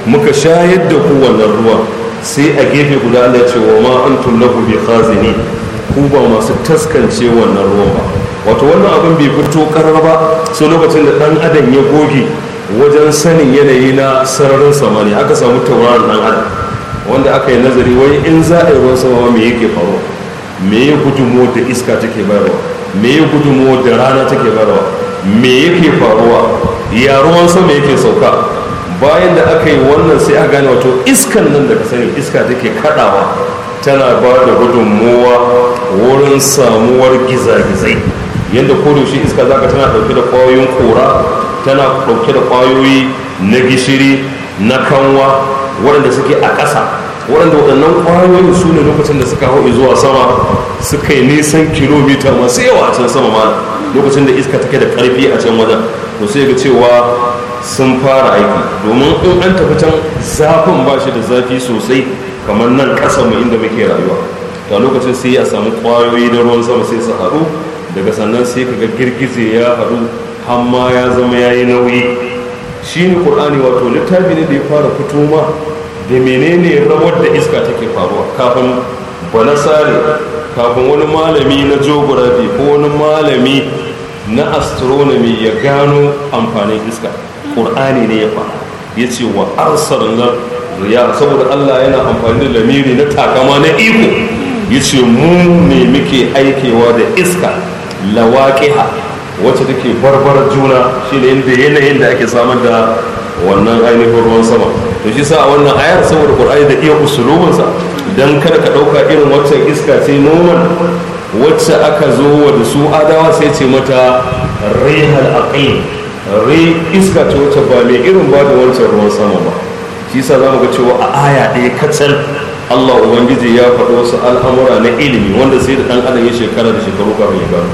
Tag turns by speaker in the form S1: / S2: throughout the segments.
S1: muka shayar da ku wannan ruwa sai a gefe guda Allah ya ce wa ma antum lahu bi khazini ku ba masu taskance wannan ruwan ba wato wannan abin bai fito karar ba sai lokacin da dan adam ya goge wajen sanin yanayi na sararin samani aka samu tauraron dan adam wanda aka yi nazari wai in za a yi ruwan sama me yake faruwa me ya gudunmo da iska take bayarwa me ya gudunmo da rana take bayarwa me yake faruwa ya ruwan sama yake sauka bayan da aka yi wannan sai aka gane wato iskan nan da ka sani iska take kadawa tana ba da gudunmowa wurin samuwar gizagizai yadda kodayaushe iska zaka tana dauke da kwayoyin kora tana dauke da kwayoyi na gishiri na kanwa waɗanda suke a ƙasa waɗanda waɗannan ƙwayoyin su ne lokacin da suka hau zuwa sama suka yi nisan kilomita masu yawa a can sama ma lokacin da iska take da ƙarfi a can wajen to sai ga cewa sun fara aiki domin in an tafi can zafin ba shi da zafi sosai kamar nan ƙasa mu inda muke rayuwa to lokacin sai a samu ƙwayoyi na ruwan sama sai su haɗu daga sannan sai ka ga girgize ya haɗu hamma ya zama ya yi nauyi shi ne ƙur'ani wato littafi ne da ya fara fito ma da menene rawar da iska take faruwa kafin banasare kafin wani malami na geography ko wani malami na astronomy ya gano amfanin iska ƙur'ani ne ya fara ya ce wa arsalna riya saboda allah yana amfani da lamiri na takama na iko ya ce mu ne muke aikewa da iska lawaƙiha wacce take barbar juna shi ne inda yanayin da ake samar da wannan ainihin ruwan sama to shi sa a wannan ayar saboda ƙur'ani da iya usulubinsa don kada ka ɗauka irin waccan iska ce noman wacce aka zo wa da su adawa sai ce mata rihal aqim ri iska ce wacce ba mai irin ba da wancan ruwan sama ba shi sa za mu ga cewa a aya ɗaya kacal Allah Ubangiji ya faɗi wasu al'amura na ilimi wanda sai da ɗan adam ya shekara da shekaru kafin ya gano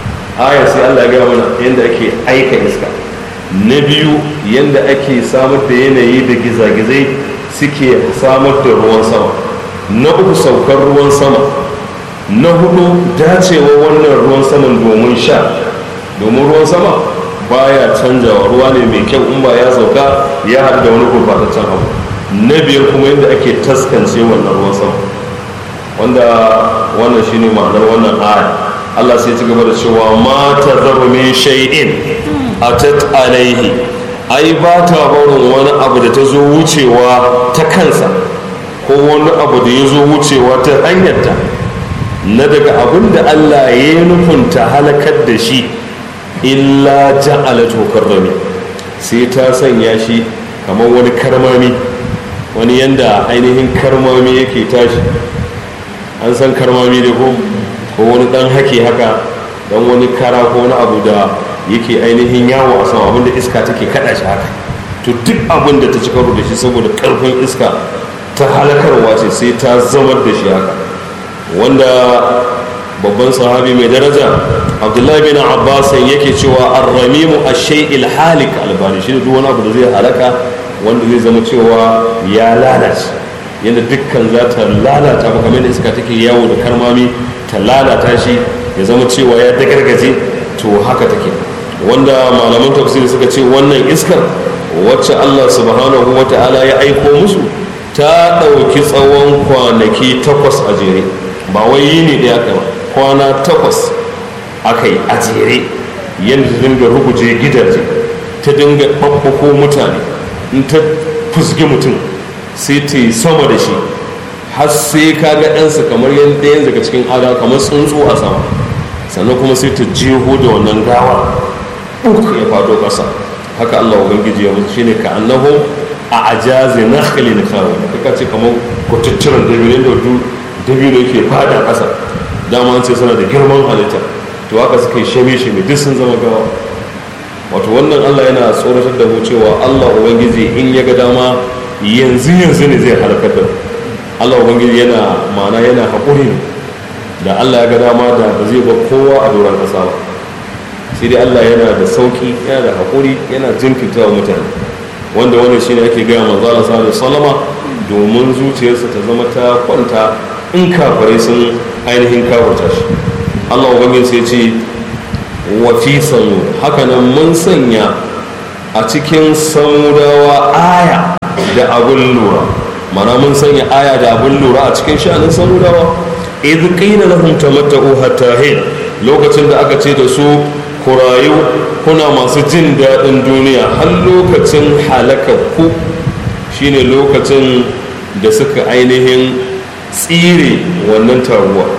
S1: aya sai Allah ya gaya mana yadda ake aika iska na biyu yadda ake samar da yanayi da gizagizai suke samar da ruwan sama na uku saukar ruwan sama na hudu dacewa wannan ruwan saman domin sha domin ruwan sama baya canjawa ruwa ne mai kyau in ba ya sauka ya haɗu da wani gurbataccen abu na biyar kuma yadda ake taskance wannan ruwan sama wanda wannan shine ma'anar wannan aya Allah sai ci gaba da cewa ma ta zaru min shay'in atat alaihi ai ba ta barin wani abu da ta zo wucewa ta kansa ko wani abu da ya zo wucewa ta hanyarta na daga abin da Allah ya yi nufin ta halakar da shi illa ja'ala tokar rami sai ta sanya shi kamar wani karmami wani yanda ainihin karmami yake tashi an san karmami da ko ko wani dan hake haka dan wani kara ko wani abu da yake ainihin yawo a sama abinda iska take kada shi haka to duk abin da ta ci karo da shi saboda karfin iska ta halakarwa ce sai ta zamar da shi haka wanda babban sahabi mai daraja abdullahi bin abbas yake cewa arramimu ash-shay'il halik albani shi duk wani abu da zai halaka wanda zai zama cewa ya lalace yadda dukkan za ta lalata ba kamar da iska take yawo da karmami ta lalata shi ya zama cewa ya dagargaje to haka take wanda malaman tafsiri suka ce wannan iskar wacce Allah subhanahu wa ta'ala ya aiko musu ta ɗauki tsawon kwanaki takwas a jere ba wai yini ɗaya aka ba kwana takwas aka yi a jere yadda ta dinga ruguje gidaje ta dinga ɓaɓɓako mutane in ta fusgi mutum sai ta yi sama da shi har sai ka ga ɗansa kamar yadda yanzu daga cikin adawa kamar tsuntsu a sama sannan kuma sai ta jeho da wannan gawa uku ya fado ƙasa haka allah ubangiji ya mutu shine ka annahu a ajazi na khalil kawo kaka ce kamar kwatacciran dabino da dabino yake fada ƙasa dama an ce suna da girman halitta to haka suka yi shame shame duk sun zama gawa wato wannan allah yana tsoratar da mu cewa allah ubangiji in ya ga dama yanzu yanzu ne zai halakar da allah ubangiji yana ma'ana yana haƙuri ne da allah ya ga dama da ba zai ba kowa a doron ƙasa ba sai dai allah yana da sauƙi yana da haƙuri yana jinkirta wa mutane wanda wannan shine ake gaya manzo Allah sallallahu alaihi wasallama domin zuciyarsa ta zama ta kwanta in kafare sun ainihin kafarta shi Allah ubangiji sai ce wa fi samud haka nan mun sanya a cikin samudawa aya da abun lura mana mun sanya aya da abun lura a cikin sha'anin samudawa idh qila lahum tamatta'u hatta hin lokacin da aka ce da su ku rayu kuna masu jin daɗin duniya har lokacin halaka ku shine lokacin da suka ainihin tsire wannan taguwa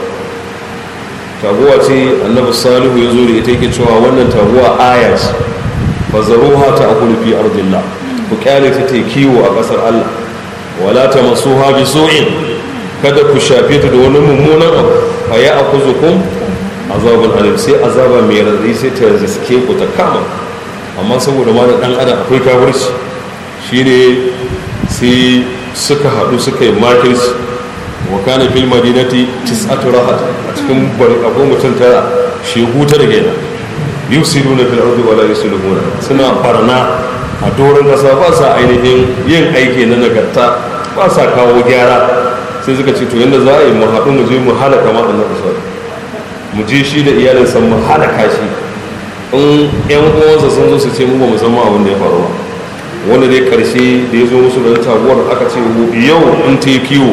S1: taguwa ce annabi salihu ya zo da ita yake cewa wannan taguwa aya ce fa zaruha ta akulu fi ardillah ku kyale ta ta kiwo a ƙasar Allah wala ta masuha bi su'in kada ku shafe ta da wani mummunan abu fa ya akuzukum azabun alim sai azaba mai radadi sai ta riske ku ta kama amma saboda ma da dan adam akwai kafirci shine sai suka haɗu suka yi makirci wa kana fil madinati tis'atu rahat a cikin akwai mutum tara shegu ta rage na yusiduna fil ardi wala yuslihuna suna barna a doron kasa ba sa ainihin yin aiki na nagarta ba sa kawo gyara sai suka ce to yadda za a yi mu haɗu mu je mu halaka ma annabi sallallahu mu je shi da iyalinsa mu halaka shi in yan uwansa sun zo su ce mu ba mu san ma abin da ya faru ba wanda dai karshe da ya zo musu da taguwar aka ce yau in ta yi kiwo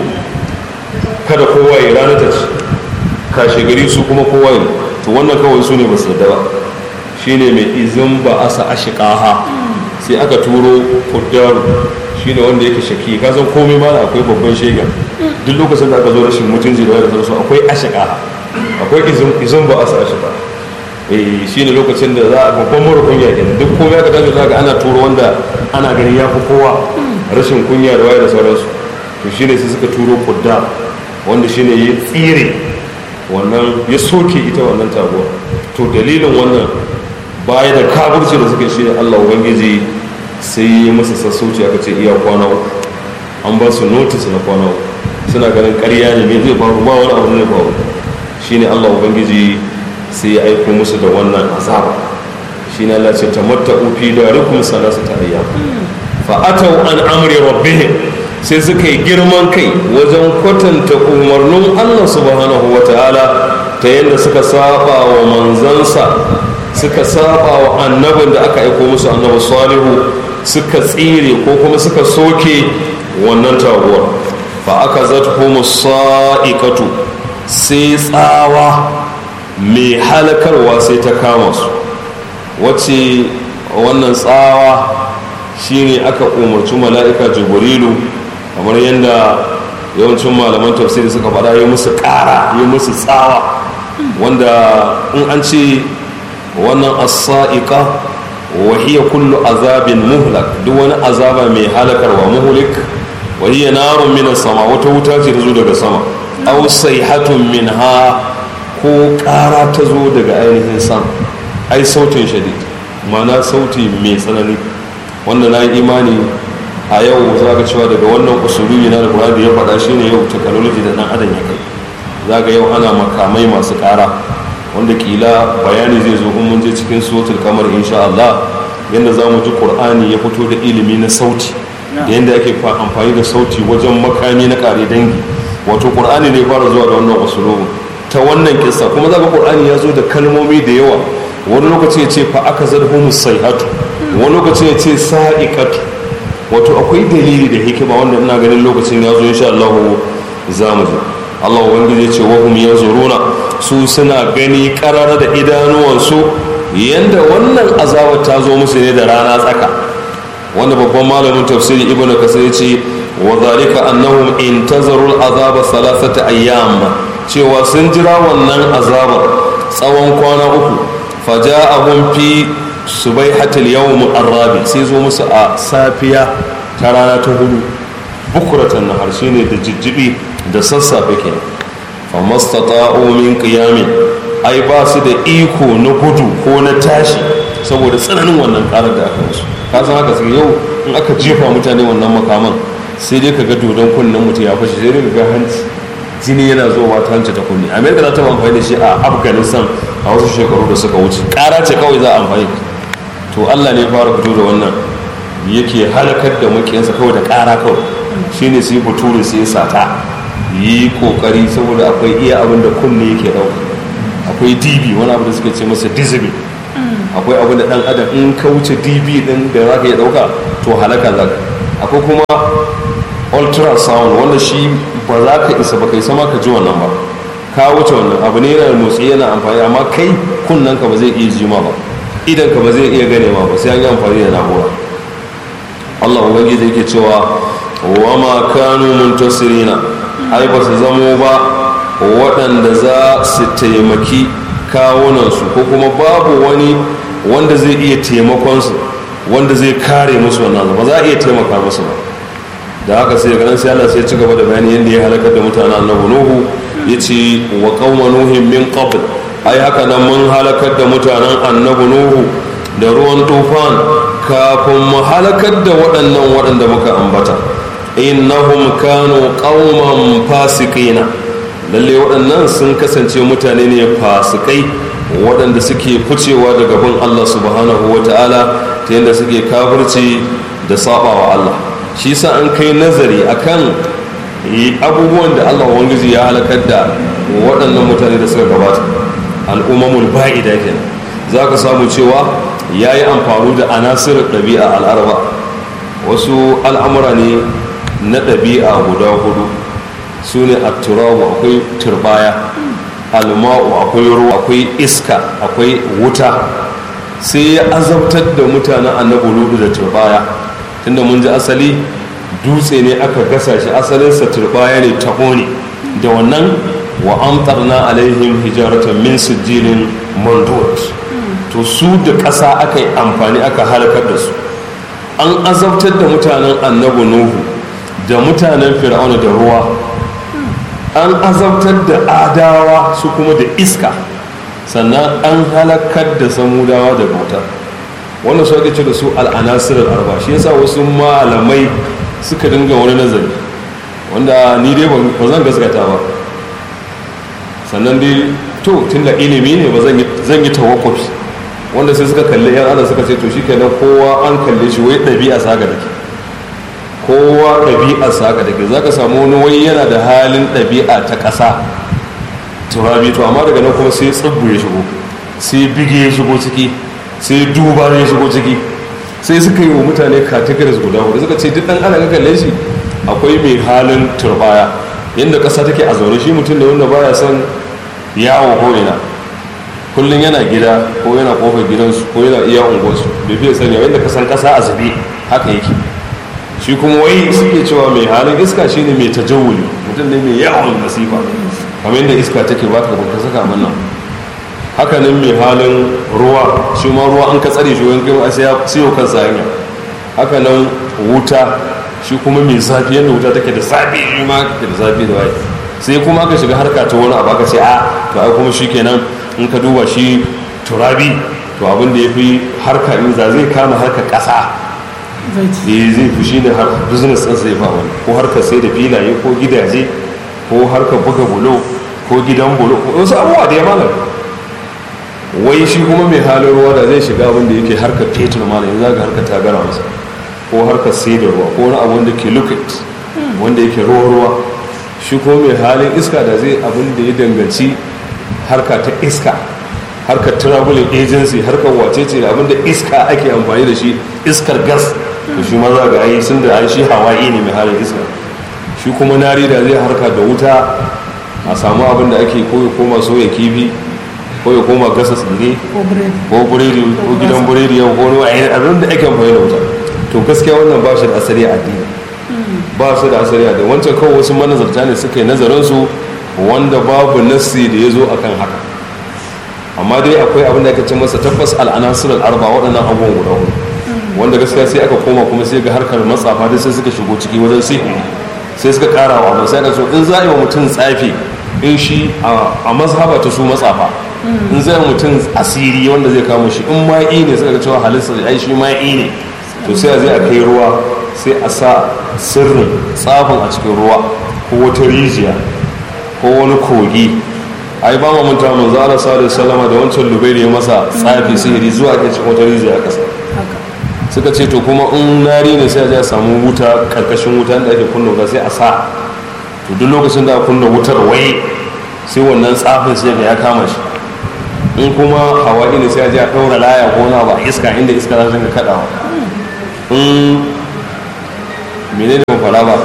S1: kada kowa ya rana ta ci kashe gari su kuma kowa ya to wannan kawai su ne ba su da ba shine mai izin ba asa ashiqaha sai aka turo kuddaru shine wanda yake shaki ka san komai ma akwai babban shega duk lokacin da aka zo rashin mutunci da da su akwai ashiqaha akwai izin izin ba asa ashiqa eh shine lokacin da za a babban murkun yakin duk komai aka tashi zaka ana turo wanda ana gani ya fi kowa rashin kunya da waye da sauransu to shine sai suka turo kudda wanda shine ya tsire wannan ya soke ita wannan taguwa to dalilin wannan baya da kaburci da suka shi Allah ubangiji sai ya masa sassauci aka ce iya kwana uku an ba su notice na kwana uku suna ganin ƙarya ne mai zai faru ba wani abu ne faru shine Allah ubangiji sai ya aiko musu da wannan azaba shine Allah ce tamatta'u fi darikum salasata ayyam fa atau an amri rabbihim sai suka yi girman kai wajen kwatanta umarnin Allah subhanahu wa ta'ala ta yadda suka saba wa manzansa suka saba wa annabin da aka aiko musu annabi salihu suka tsire ko kuma suka soke wannan taguwar fa aka zathumu sa'iqatu sai tsawa mai halakarwa sai ta kama su wacce wannan tsawa shine aka umarci mala'ika jibrilu kamar yadda yawancin malaman tafsiri suka faɗa yi musu ƙara yi musu tsawa wanda in an ce wannan asa'iqa wa hiya kullu azabin muhlak duk wani azaba mai halakarwa muhlik wa hiya narun min sama wata wuta ce ta zo daga sama aw sayhatun minha ko ƙara ta zo daga ainihin sama ai sautin shadid ma'ana sauti mai tsanani wanda na yi imani a yau za ka cewa daga wannan usulubi na da da ya faɗa shi ne yau technology da ɗan adam ya kai za ga yau ana makamai masu ƙara wanda kila bayani zai zo mun je cikin sotul kamar insha Allah yadda za mu ji ƙur'ani ya fito da ilimi na sauti da yadda ake amfani da sauti wajen makami na ƙare dangi wato ƙur'ani ne fara zuwa da wannan usulubin ta wannan kissa kuma za ga ƙur'ani ya zo da kalmomi da yawa wani lokaci ya ce fa aka zarhu musaihatu wani lokaci ya ce sa'iqatu wato akwai dalili da hikima wanda ina ganin lokacin ya zo insha Allah za mu ji Allah ubangiji ya ce wa hum yanzuruna su suna gani karara da idanuwansu yanda wannan azabar ta zo musu ne da rana tsaka wanda babban malamin tafsiri ibnu kasir ya ce wa zalika annahum intazaru al-azaba thalathata ayyam cewa sun jira wannan azabar tsawon kwana uku faja'ahum fi subaihatul yawm arabi sai zo musu a safiya ta rana ta hudu bukuratan nahar shine da jijjibi da sassafe kenan famastata'u min qiyamin ai ba su da iko na gudu ko na tashi saboda tsananin wannan karar da aka musu ka san haka sai yau in aka jefa mutane wannan makaman sai dai kaga dodon kunnen mutum ya fashe sai dai ga hanci jini yana zuwa ta hanci ta kunne amerika za ta amfani da shi a afghanistan a wasu shekaru da suka wuce kara ce kawai za a amfani to allah ne fara fito da wannan yake halakar da makiyansa kawai da kara kawai shine sai bature sai ya sata yi kokari saboda akwai iya abin da kunne yake dauka akwai db wani abu da suka ce masa dizibin akwai abin da dan adam in ka wuce db din da za ka iya dauka to halaka za ka akwai kuma ultrasound wanda shi ba za ka isa ba kai sama ka ji wannan ba ka wuce wannan abu ne yana motsi yana amfani amma kai kunnen ka ba zai iya jima ba idan ka ba zai iya gane ma ba sai an yi amfani da na'ura Allah ubangiji yake cewa wa ma kanu muntasirina ai ba su zamo ba waɗanda za su taimaki kawunansu ko kuma babu wani wanda zai iya taimakonsu wanda zai kare musu wannan ba za a iya taimaka musu ba da haka sai ganin sai Allah sai ya ci gaba da bayani yadda ya halakar da mutanen annabi nuhu ya ce wa qauma nuhin min qabl ai haka nan mun halakar da mutanen annabi nuhu da ruwan tufan kafin mu halakar da waɗannan waɗanda muka ambata innahum kanu qauman fasiqina lalle waɗannan sun kasance mutane ne fasikai waɗanda suke ficewa daga bin Allah subhanahu wata'ala ta yadda suke kafirci da sabawa Allah shi sa an kai nazari akan abubuwan da Allah wangiji ya halakar da waɗannan mutane da suka gabata al'ummamul ba'ida kenan za ka samu cewa ya yi amfani da anasir ɗabi'a al'arba wasu al'amura ne na ɗabi'a guda hudu su ne a turabu akwai turbaya alma'u akwai ruwa akwai iska akwai wuta sai ya azabtar da mutanen annabi ludu da turbaya tunda mun ji asali dutse ne aka gasa shi asalinsa turbaya ne taɓo ne da wannan wa amtarna alaihim hijaratan min sijilin mandud to su da ƙasa aka yi amfani aka halakar da su an azabtar da mutanen annabi nuhu da mutanen fir'auna da ruwa an azabtar da adawa su kuma da iska sannan an halakar da samudawa da bauta wannan su ake ce da su al'anasir al'arba shi yasa wasu malamai suka dinga wani nazari wanda ni dai ba zan gaskata ba sannan dai to tun da ilimi ne ba zan yi tawakwafi wanda sai suka kalli yan adam suka ce to shi kenan kowa an kalle shi wai ɗabi'a saka da ke kowa ɗabi'a saka da ke za ka samu wani wai yana da halin ɗabi'a ta ƙasa turabi to amma daga nan kuma sai tsibbu ya shigo sai bige ya shigo ciki sai duba ya shigo ciki sai suka yi wa mutane categories guda hudu suka ce duk ɗan ana ga kalle shi akwai mai halin turbaya yadda ƙasa take a zaune shi mutum da wanda baya son yawo ko ina kullum yana gida ko yana kofar gidansu ko yana iya unguwarsu bai fiye sanya yadda ka san ƙasa a zube haka yake shi kuma wai suke cewa mai halin iska shine mai tajawuli mutum ne mai yawon masifa kamar yadda iska take ba ka ka saka mana haka nan mai halin ruwa shi ma ruwa an ka tsare shi wani kai sai ya siyo kansa hanya haka nan wuta shi kuma mai zafi yadda wuta take da zafi shi ma take da zafi da waye sai kuma aka shiga harka ta wani abu aka ce a to ai kuma shi kenan in ka duba shi turabi to abin da ya fi harka in za zai kama harka ƙasa eh zai fi shi ne har business ɗin zai fa wani ko harkar sai da filaye ko gidaje ko harkar buga bulo ko gidan bulo wasu abubuwa da ya malam wai shi kuma mai halin ruwa da zai shiga abin da yake harkar fetur malam yanzu ga harkar tagara masa ko harkar sai da ruwa ko wani abu wanda ke liquid wanda yake ruwa ruwa shi kuma mai halin iska da zai abin da ya danganci harka ta iska harkar traveling agency harkar wacece da abin da iska ake amfani da shi iskar gas da shi ma za ga ai sun da ai shi hawaii ne mai halin iska shi kuma nari da zai harka da wuta a samu abin da ake ko ya koma soya kifi ko ya koma gasa tsire ko buredi ko gidan buredi yau ko wani abin da ake amfani da wuta to gaskiya wannan ba shi da asali a addini ba su da asali a addini wancan kawai wasu manazarta ne suka yi nazarin su wanda babu nassi da ya zo akan haka amma dai akwai abin da aka ce masa tabbas al'anasir al'arba waɗannan abubuwan guda hudu wanda gaskiya sai aka koma kuma sai ga harkar matsafa dai sai suka shigo ciki wajen sihiri sai suka kara wa abin sai aka so in za a yi wa mutum tsafi in shi a mazhaba ta su matsafa in zai mutum asiri wanda zai kama shi in ma'i ne suka ga cewa halitta ai shi ma'i ne to sai a zai a kai ruwa sai a sa sirrin tsafin a cikin ruwa ko wata rijiya ko wani kogi ai ba mu manta manzo Allah sallallahu alaihi wasallam da wancan lubairi ya masa tsafi sihiri zuwa ke cikin wata rijiya kasa suka ce to kuma in nari ne sai a samu wuta karkashin wuta da ake kunna wuta sai a sa to duk lokacin da kunna wutar wai sai wannan tsafin sai ga ya kama shi in kuma hawaii ne sai a je a ɗaura laya ko na ba iska inda iska za ta ga kaɗawa in menene ban fara ba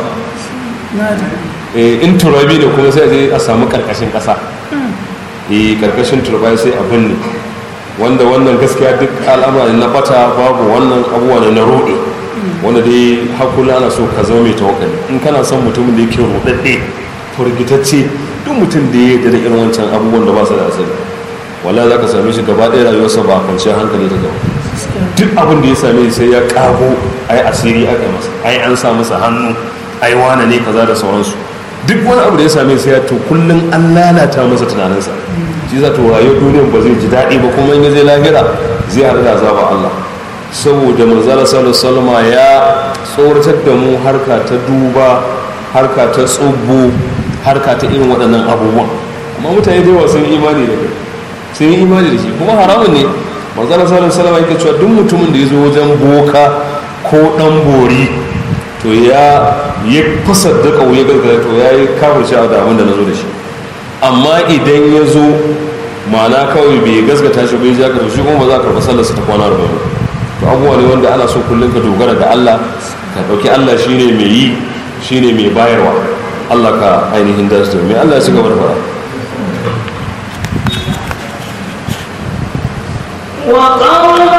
S1: in turabi ne kuma sai a je a samu karkashin kasa eh karkashin turbai sai a binne wanda wannan gaskiya duk al'amarin na bata babu wannan abubuwa ne na roɗe wanda dai hakula ana so ka zama mai tawakkali in kana son mutumin da yake rudadde furgitacce duk mutum da ya da irin wancan abubuwan da ba su da asali wala za ka same shi gaba ɗaya rayuwarsa ba kwanciyar hankali ta gaba duk abin da ya same sai ya kago ai asiri aka masa ai an sa masa hannu ai wane ne kaza da sauransu duk wani abu da ya same sai ya to kullum an lalata masa tunaninsa shi za to rayuwar duniyar ba zai ji daɗi ba kuma in ya zai lahira zai haɗu da azaba Allah saboda manzala sallallahu alaihi ya tsoratar da mu harka ta duba harka ta tsubbo harka ta irin waɗannan abubuwan amma mutane da yawa sun imani da kai sun yi imani da shi kuma haramun ne manzala sallallahu alaihi wasallam yake cewa duk mutumin da ya zo wajen boka ko dan bori to ya ya kusa da kauye gargara to ya yi kafin sha da abin da na zo da shi amma idan ya zo ma'ana kawai bai gasgata shi bai jaka to shi kuma ba za a karɓi sallar ta kwana da to abubuwa ne wanda ana so kullum ka dogara da Allah ka ɗauki Allah shine mai yi shine mai bayarwa Allah ka ainihin da su mai Allah ya ci gaba da fara
S2: وقوم